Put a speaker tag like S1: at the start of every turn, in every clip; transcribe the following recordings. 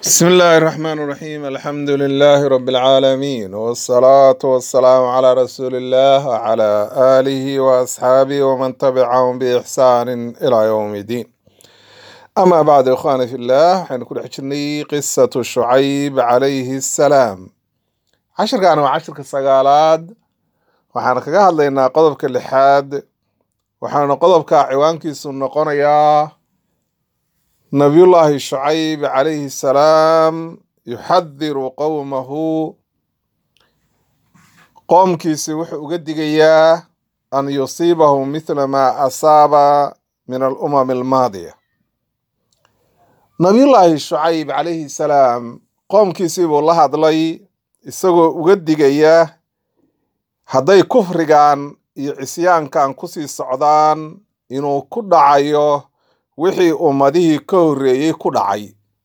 S1: بسم الله الرحمن الرحيم الحمد لله رب العالمين والصلاة والسلام على رسول الله وعلى آله وأصحابه ومن تبعهم بإحسان إلى يوم الدين أما بعد إخواني في الله حنكون حجرني قصة شعيب عليه السلام عشر كانوا عشر كسقالات waxaan kaga hadlaynaa qodobka lixaad waxaana qodobka ciwaankiisu noqonayaa nabiyullaahi shucayb calayhi salaam yuxadiru qowmahu qoomkiisi wuxuu uga digayaa an yusiibahum mithla maa asaaba min alumam almaadiya nabiyullaahi shucayb calayhi salaam qoomkiisii buu la hadlay isagoo uga digaya hadday kufrigan iyo cisyaankan kusii socdaan inuu ku dhacayo wixii ummadihii ka horreeyey ku dhacay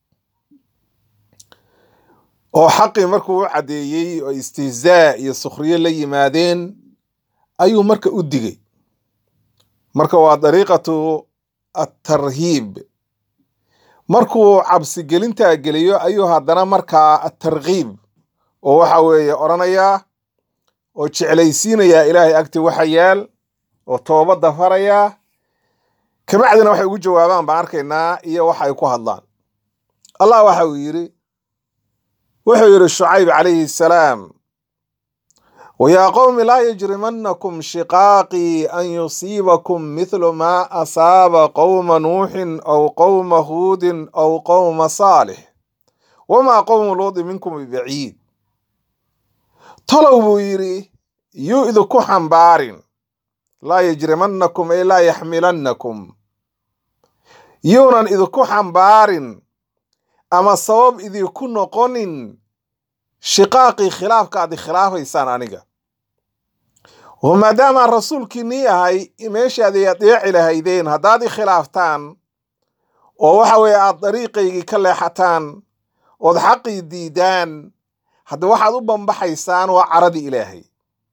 S1: oo xaqii markuu u caddeeyey oo istihzaa iyo sukhriye la yimaadeen ayuu marka u digay marka waa dariiqatu atarhiib markuu cabsigelintaa geliyo ayuu haddana markaa atarkiib oo waxa weeye odhanayaa oo jeclaysiinayaa ilaahay agti waxa yaal oo toobadda farayaa kabacdina waxay ugu jawaabaan baan arkaynaa iyo waxa ay ku hadlaan allah waxa uu yidhi wuxuu yidhi shucayb calayhi salaam wayaa qowmi laa yajrimanakum shiqaaqii an yusiibakum mithlu maa asaaba qowma nuuxin aw qowma huudin aw qowma saalix wamaa qowmu luudi minkum bibaciid tolow buu yidhi yuu idinku xambaarin laa yajrimanakum ay laa yaxmilannakum yuunan idinku xambaarin ama sabab idinku noqonin shiqaaqii khilaafka aad ikhilaafaysaan aniga oo maadaamaan rasuulkiinnii ahay meeshaadii adeeci lahaydeen haddaad ikhilaaftaan oo waxa weeye aad dariiqaygii ka leexataan ood xaqii diidaan hadda waxaad u bambaxaysaan waa caradii ilaahay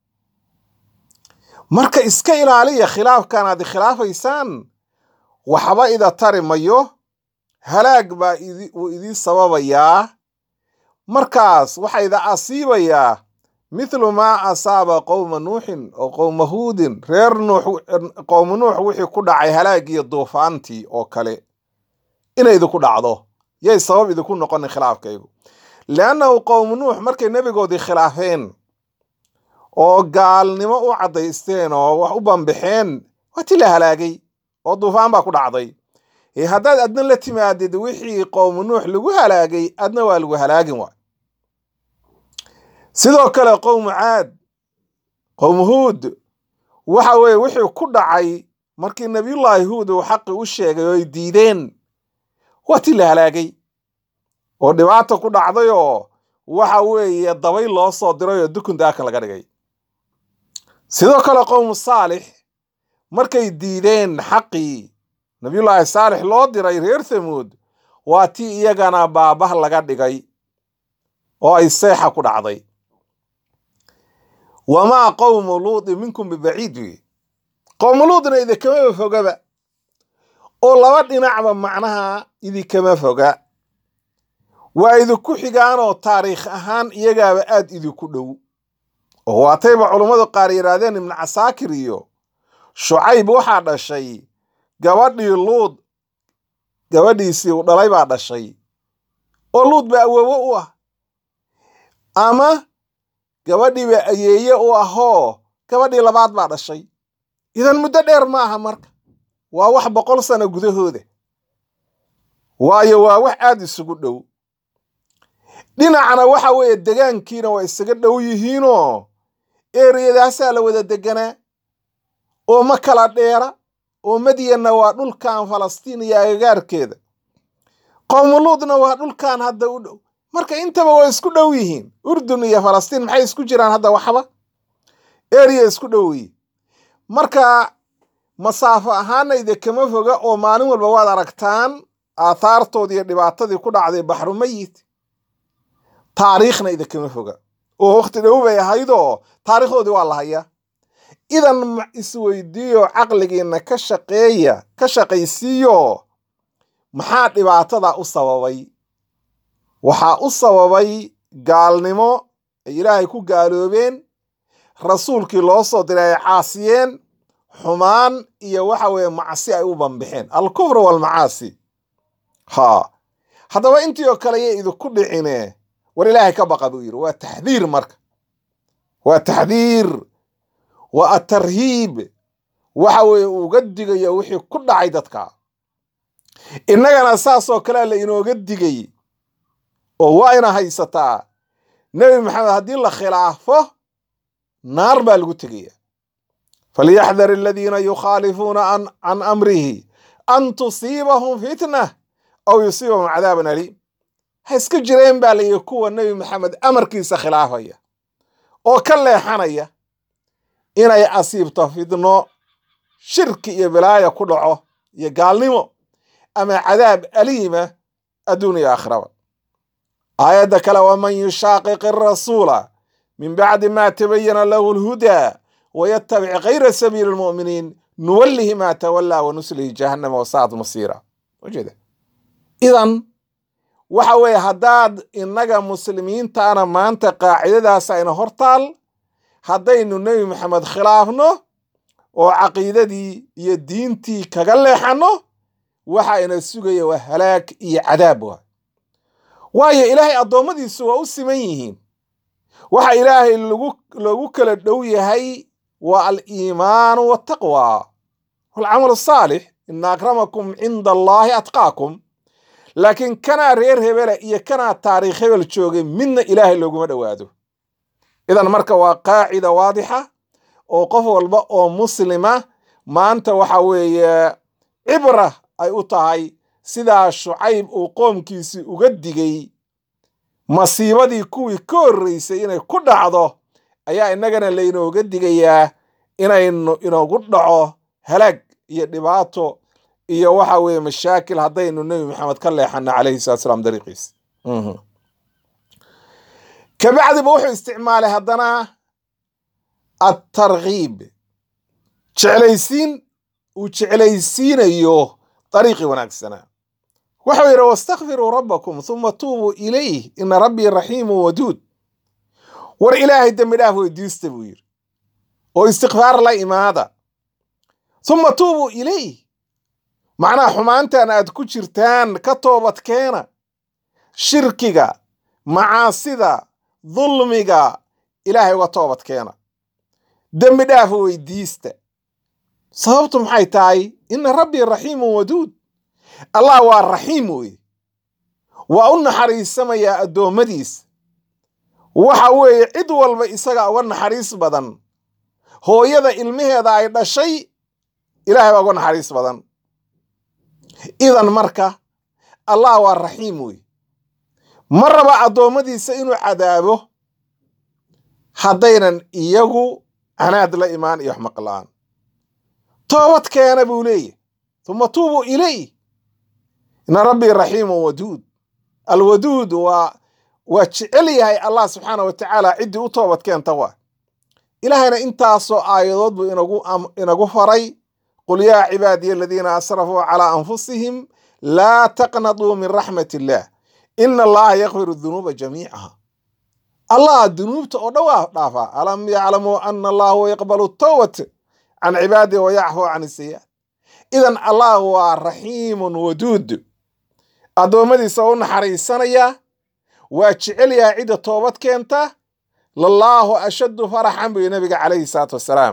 S1: marka iska ilaaliya khilaafkan aad ikhilaafaysaan waxba ida tari mayo halaag baa uu idii sababayaa markaas waxaa ida asiibayaa mithlu maa asaaba qowma nuuxin oo qowma huudin reer nuux qowma nuux wixii ku dhacay halaagiyo duufaantii oo kale inay idinku dhacdo yay sabab idinku noqonin khilaafkaygu liannahu qowmu nuux markay nebigoodii khilaafeen oo gaalnimo u caddaysteen oo wax u bambixeen waa ti la halaagay oo duufaan baa ku dhacday ee haddaad adna la timaadid wixii qowmu nuux lagu halaagay adna waa lagu halaagin waay sidoo kale qowmu caad qowmu huud waxa weeye wixii ku dhacay markii nabiyullaahi huud uu xaqi u sheegay oo ay diideen waa ti la halaagay oo dhibaata ku dhacday oo waxa weeye dabay loo soo diray oo dukun daaka laga dhigay sidoo kale qowmu saalix markay diideen xaqii nabiyullaahi saalix loo diray reer thamuud waa tii iyagana baabah laga dhigay oo ay seexa ku dhacday wamaa qowmu luudi minkum bibaciid wey qowmu luudna idinkama fogaba oo laba dhinacba macnaha idinkama foga waa idinku xigaanoo taariikh ahaan iyagaaba aad idinku dhow oo waatayba culummadu qaar yidhaahdeen ibnu casaakir iyo shucayb waxaa dhashay gabadhii luud gabadhiisii u dhalay baa dhashay oo luud baa awoowo u ah ama gabadhiiba ayeeye u ahoo gabadhii labaad baa dhashay idan muddo dheer ma aha marka waa wax boqol sano gudahooda waayo waa wax aad isugu dhow dhinacna waxa weeye degaankiina waa isaga dhow yihiinoo eriyadaasaa la wada deganaa oo ma kala dheera oo madyanna waa dhulkan falastiin iyo agagaarkeeda qowmuluudna waa dhulkan hadda u dhow marka intaba waa isku dhow yihiin urdun iyo falastiin maxay isku jiraan hadda waxba eriya isku dhow yihiin marka masaafo ahaana idinkama foga oo maalin walba waad aragtaan aathaartoodii iyo dhibaatadii ku dhacday baxru mayit taariikhna idinkama foga oo wakhti dhow bay ahaydoo taariikhdoodii waa la hayaa idan isweydiiyo caqligiina ka shaqeeya ka shaqaysiiyo maxaa dhibaatada u sababay waxaa u sababay gaalnimo ay ilaahay ku gaaloobeen rasuulkii loo soo diray ay caasiyeen xumaan iyo waxa weeye macsi ay u banbixeen alkufr walmacaasi ha haddaba intii oo kale yay idinku dhicine war ilaahay ka baqa buu yidhi waa taxdiir marka waa taxdiir waa atarhiib waxa weeye uga digayo wixii ku dhacay dadka innagana saasoo kalea la inooga digay oo waa ina haysataa nebi maxamed haddii la khilaafo naar baa lagu tegaya falyaxdar aladiina yukhaalifuuna can amrihi an tusiibahum fitna aw yusiibahum cadaaban aliim ha iska jireen baa layihi kuwa nebi maxamed amarkiisa khilaafaya oo ka leexanaya inay asiibto fidno shirki iyo bilaaya ku dhaco iyo gaalnimo ama cadaab aliima adduun iyo aakhiraba aayadda kale waman yushaaqiq arasuula min bacdi ma tabayana lahu lhudaa wayatabic kayra sabiili lmu'miniin nuwallihi ma tawallaa wa nuslihi jahannama wasaad masiira ujeeda idan waxa weeye haddaad innaga muslimiintaana maanta qaacidadaas ayna hortaal haddaynu nebi maxamed khilaafno oo caqiidadii iyo diintii kaga leexanno waxa ina sugaya waa halaag iyo cadaab waa waayo ilaahay addoommadiisu waa u siman yihiin waxa ilaahay lagu loogu kala dhow yahay waa aliimaanu waltaqwa walcamal asaalix ina akramakum cinda allaahi atqaakum laakiin kanaa reer hebela iyo kanaa taariikh hebel joogay midna ilaahay looguma dhowaado idan marka waa qaacida waadixa oo qof walba oo muslima maanta waxa weeye cibra ay u tahay sidaa shucayb uu qoomkiisii uga digay masiibadii kuwii ka horreysay inay ku dhacdo ayaa innagana laynooga digayaa inaynu inoogu dhaco halaag iyo dhibaato iyo waxa weeye mashaakil haddaynu nebi maxamed ka leexano calayhi salatu salaam dariiqiis kabacdiba wuxuu isticmaalay haddana attarkiib jeclaysiin uu jeclaysiinayo dariiqii wanaagsanaa wuxuu yidhi wastakfiruu rabbakum huma tuubuu ilayh ina rabbii raxiimu waduud war ilaahay dembi dhaaf weydiista buu yidhi oo istikfaar la imaada huma tuubuu ilayh macnaha xumaantan aad ku jirtaan ka toobadkeena shirkiga macaasida dulmiga ilaahay uga toobadkeena dembi dhaaf weydiista sababtu maxay tahay ina rabbii raxiimun waduud allah waa raxiim weye waa u naxariisamayaa addoommadiisa waxa weeye cid walba isaga uga naxariis badan hooyada ilmaheeda ay dhashay ilaahay baa uga naxariis badan idan marka allah waa raxiim weye ma raba addoommadiisa inuu cadaabo haddaynan iyagu canaad la imaan iyo wax maqlaan toobad keena buu leeyahy uma tuubuu ilayh ina rabbii raxiimun waduud alwaduud waa waa jecel yahay allah subxaana wa tacaala ciddii u toobad keenta waa ilaahayna intaasoo aayadood buu inagu inagu faray qul yaa cibaadiya aladiina asrafuu calaa anfusihim laa taqnatuu min raxmat illaah ina allaha yakfiru dunuuba jamiicaha allah dunuubta oo dhan waa dhaafaa alam yaclamuu ana allaha huwa yaqbalu towbat can cibaadihi wa yaxfu can isayaat idan allah waa raxiimun waduud addoommadiisa u naxariisanaya waa jecel yahay cidda toobad keenta lallaahu ashaddu faraxan buy nabiga calayhi salaatu wassalaam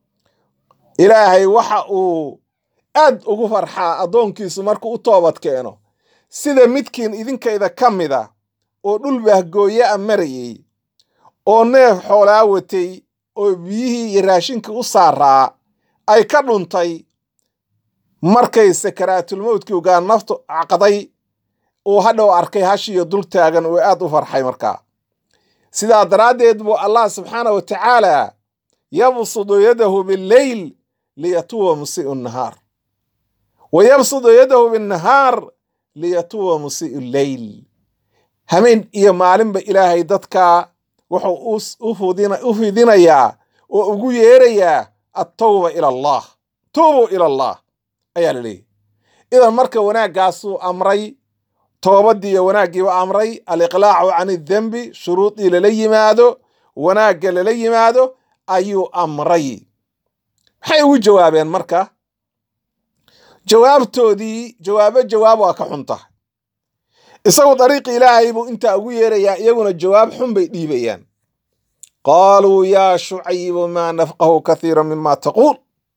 S1: ilaahay waxa uu aad ugu farxaa addoonkiisu markuu u toobad keeno sida midkiin idinkayda ka mida oo dhul bahgooye a marayey oo neef xoolaa watay oo biyihii iyo raashinkii u saaraa ay ka dhuntay markay sakaraatulmowdkii ugaa naftu caqday uu hadhow arkay hashiiyo dul taagan uu aad u farxay markaa sidaa daraaddeed buu allah subxaana wa tacaala yabsudu yadahu billeyl liyatuwa musii'u nahaar wa yabsudu yadahu binnahaar liyatuwa musii'u lleyl hameen iyo maalinba ilaahay dadka wuxuu u fidinayaa oo ugu yeerayaa attawba ila allah tuubuu ila allah ayaa la leeyahy idan marka wanaaggaasuu amray toobadii iyo wanaaggiiba amray aliqlaacu can idembi shuruudii lala yimaado wanaagga lala yimaado ayuu amray maxay ugu jawaabeen marka jawaabtoodii jawaabo jawaab waa ka xun tahay isagu dariiqi ilaahay buu intaa ugu yeerayaa iyaguna jawaab xun bay dhiibayaan qaaluu yaa shucaybu maa nafqahu kathiira mima taquul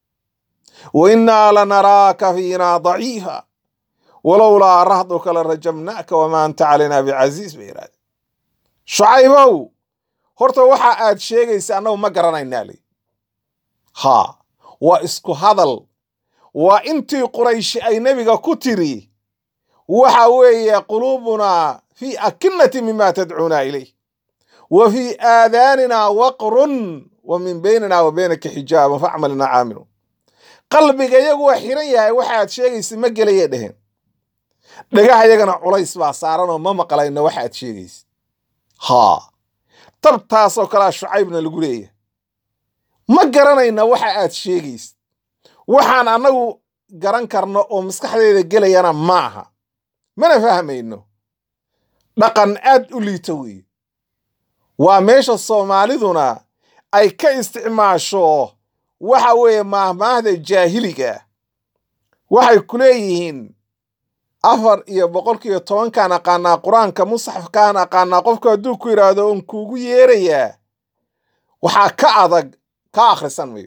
S1: wa innaa lanaraaka fiina daciifa walowlaa rahduka la rajamnaaka wamaa anta calaynaa bicasiis bay yidhahdeen shucaybow horta waxa aad sheegaysa annagu ma garanaynaa li haa waa isku hadal waa intii qurayshi ay nebiga ku tiri waxa weeye quluubunaa fii akinnati mima tadcuuna ilayh wa fii aadaanina waqrun wa min baynina wa baynaka xijaabun facmalina caamiluun qalbiga iyagu waa xiran yahay waxaad sheegaysa ma gelayay dheheen dhagaha yagana culays baa saaran oo ma maqlayno waxaad sheegaysa haa tabtaasoo kalea shucaybna lagu leeyahay ma garanayna waxa aad sheegaysa waxaan annagu garan karno oo maskaxdeeda gelayana ma aha mana fahmayno dhaqan aad u liito weeye waa meesha soomaaliduna ay ka isticmaasho waxa weeye maahmaahda jaahiliga waxay ku leeyihiin afar iyo boqolkiiyo tobankaan aqaanaa qur-aanka musxafkaan aqaanaa qofku hadduu ku yidhaahdo oon kuugu yeerayaa waxaa ka adag ka akhrisan mayo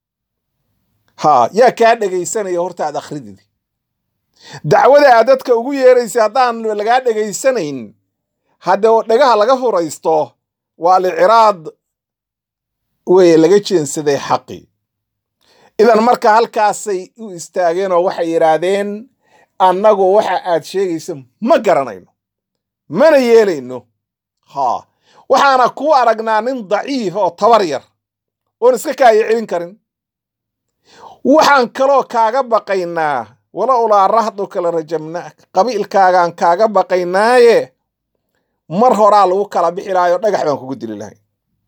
S1: haa yaa kaa dhegaysanaya horta aad akhridid dacwada aad dadka ugu yeeraysa haddaan lagaa dhegaysanayn haddee dhagaha laga furaysto waa liciraad weye laga jeensaday xaqii idan marka halkaasay u istaageen oo waxay yidhaahdeen annagu waxa aad sheegaysa ma garanayno mana yeelayno haa waxaana kuu aragnaa nin daciif oo tabar yar oon iska kaaya celin karin waxaan kaloo kaaga baqaynaa walowlaa rahduka la rajamnaak qabiilkaagaan kaaga baqaynaaye mar horaa lagu kala bixi lahayo dhagax baan kugu dili lahay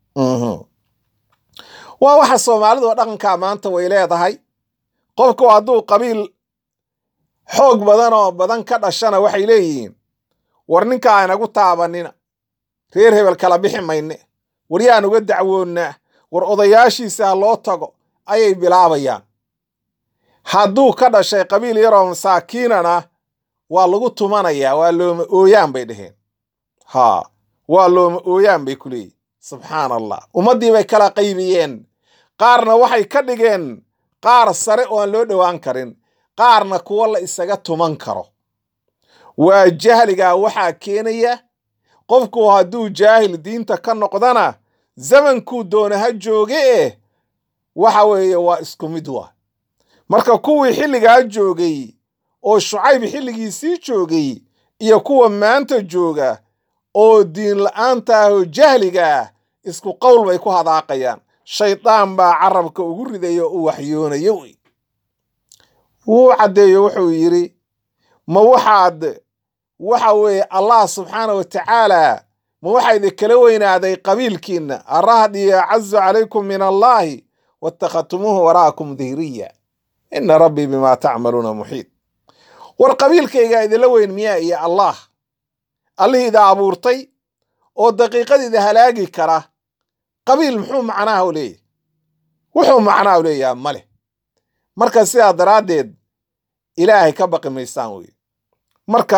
S1: waa waxa soomaalidu dhaqankaa maanta way leedahay qofku hadduu qabiil xoog badan oo badan ka dhashana waxay leeyihiin war ninkaa inagu taabanina reer hebel kala bixi mayne war yaan uga dacwoonnaa war odayaashiisa ha loo tago ayay bilaabayaan hadduu ka dhashay qabiil yaroo masaakiinana waa lagu tumanayaa waa looma ooyaan bay dheheen haa waa looma ooyaan bay ku leeyihin subxaan allah ummaddii bay kala qaybiyeen qaarna waxay ka dhigeen qaar sare oo aan loo dhowaan karin qaarna kuwo la isaga tuman karo waa jahligaa waxaa keenaya qofku hadduu jaahil diinta ka noqdana zamankuu doona ha jooge eh waxa weeye waa isku mid waa marka kuwii xilligaa joogay oo shucayb xilligiisii joogay iyo kuwa maanta jooga oo diin la'aanta ah oo jahliga ah isku qowl bay ku hadaaqayaan shaydaan baa carabka ugu ridayo u waxyoonayo wey wuu caddeeyo wuxuu yidhi ma waxaad waxa weeye allah subxaana wa tacaala ma waxaa idinkala weynaaday qabiilkiinna arahdi acazu calaykum min allaahi waatakhadtumuuhu wara'akum dihriya ina rabbii bimaa tacmaluuna muxiid war qabiilkaygaa idinla weyn miyaa iyo allah allihii ida abuurtay oo daqiiqadiida halaagi kara qabiil muxuu macnaha u leeyahy wuxuu macnaha u leeyaha ma leh marka sidaa daraaddeed ilaahay ka baqi maysaan weye marka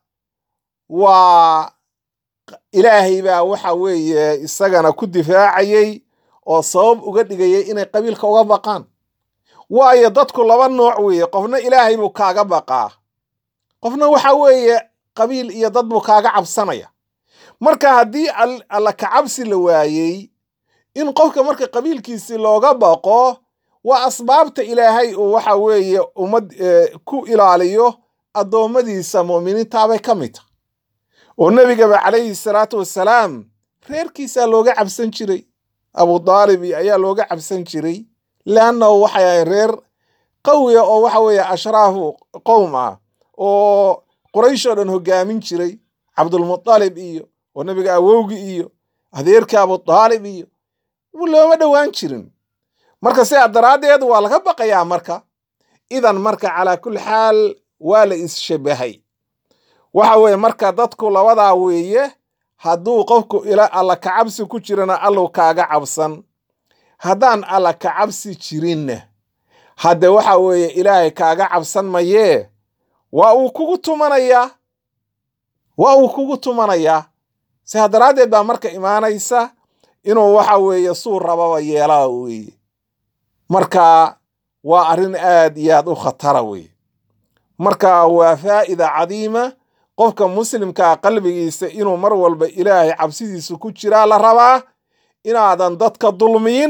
S1: waa ilaahay baa waxa weeye isagana ku difaacayey oo sabab uga dhigayay inay qabiilka uga baqaan waayo dadku laba nooc weeye qofna ilaahay buu kaaga baqaa qofna waxa weeye qabiil iyo dad buu kaaga cabsanaya marka haddii alla kacabsi la waayey in qofka marka qabiilkiisii looga baqo waa asbaabta ilaahay uu waxa weeye ummad ku ilaaliyo addoommadiisa mu'miniintaabay ka mid tahay oo nebigaba calayhi salaatu wassalaam reerkiisaa looga cabsan jiray abu daalib ayaa looga cabsan jiray leannahu waxay ahayn reer qawiya oo waxa weeye ashraafu qowm ah oo quraysh oo dhan hoggaamin jiray cabdulmutalib iyo oo nebiga awowgi iyo adeerka abudaalib iyo looma dhowaan jirin marka sidaa daraaddeed waa laga baqayaa marka idan marka calaa kulli xaal waa la isshabahay waxa weeye marka dadku labadaa weeye hadduu qofku ila alla kacabsi ku jirana allow kaaga cabsan haddaan alla kacabsi jirinna hadde waxa weeye ilaahay kaaga cabsan mayee waa uu kugu tumanayaa waa uu kugu tumanayaa sidaa daraaddeed baa marka imaanaysa inuu waxa weeye suu rababa yeelaa weeye marka waa arrin aad iyo aad u khatara weeye marka waa faa'ida cadiima qofka muslimkaa qalbigiisa inuu mar walba ilaahay cabsidiisa ku jiraa la rabaa inaadan dadka dulmiyin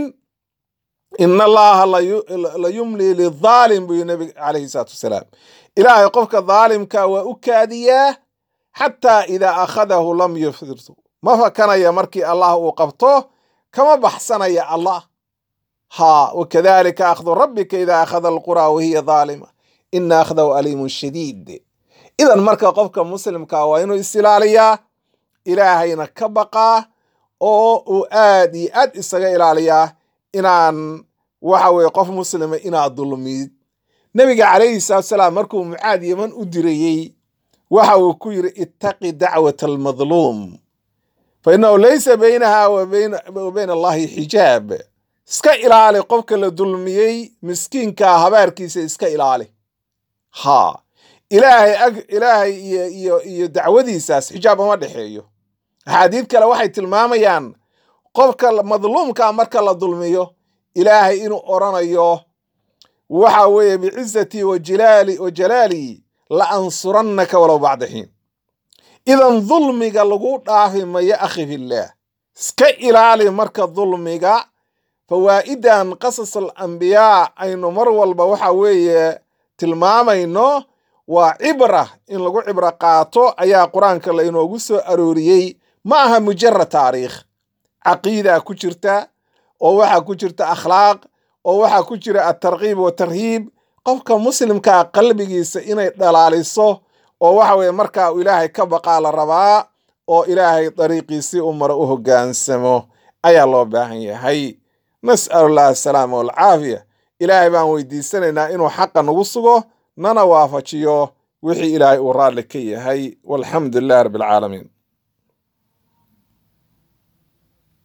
S1: ina allaha la yumli lidaalim buu nabi calayhi salaatu wasalaam ilaahay qofka daalimka waa u kaadiyaa xataa idaa akhadahu lam yufdirtu ma fakanaya markii allah uu qabto kama baxsanaya allah ha wakadalika akhdu rabbika idaa akhada alquraa wahiya daalima ina akhdahu aliimun shadiid idan marka qofka muslimka waa inuu isilaaliyaa ilaahayna ka baqaa oo uu aad iyo aad isaga ilaaliyaa inaan waxa weye qof muslima inaad dulmid nebiga calayhi salaatu salaam markuu mucaad yeman u dirayey waxa uu ku yidhi ittaqi dacwata almadluum fa innahu laysa baynaha wa bayna allahi xijaab iska ilaali qofka la dulmiyey miskiinkaa habaarkiisa iska ilaali ha ilaahay ag ilaahay iyo iyo iyo dacwadiisaas xijaab uma dhexeeyo axaadiid kale waxay tilmaamayaan qofka madluumka marka la dulmiyo ilaahay inuu oranayo waxa weeye bicizatii wajilaali wa jalaalii la ansurannaka walow bacda xiin idan dulmiga lagu dhaafi mayo akhi fillaah iska ilaali marka dulmiga fawaa'idan qasas alambiyaa aynu mar walba waxa weeye tilmaamayno waa cibra in lagu cibro qaato ayaa qur-aanka la inoogu soo arooriyey ma aha mujarad taariikh caqiida ku jirta oo waxaa ku jirta akhlaaq oo waxaa ku jira atarkiib watarhiib qofka muslimkaa qalbigiisa inay dhalaaliso oo waxa weye markaa uu ilaahay ka baqaa la rabaa oo ilaahay dariiqiisii u maro u hoggaansamo ayaa loo baahan yahay nas'alu llah asalaama walcaafiya ilaahay baan weydiisanaynaa inuu xaqa nagu sugo nana waafajiyo wixii ilaahay uu raalli ka yahay walxamdu lilahi rabbi alcaalamiin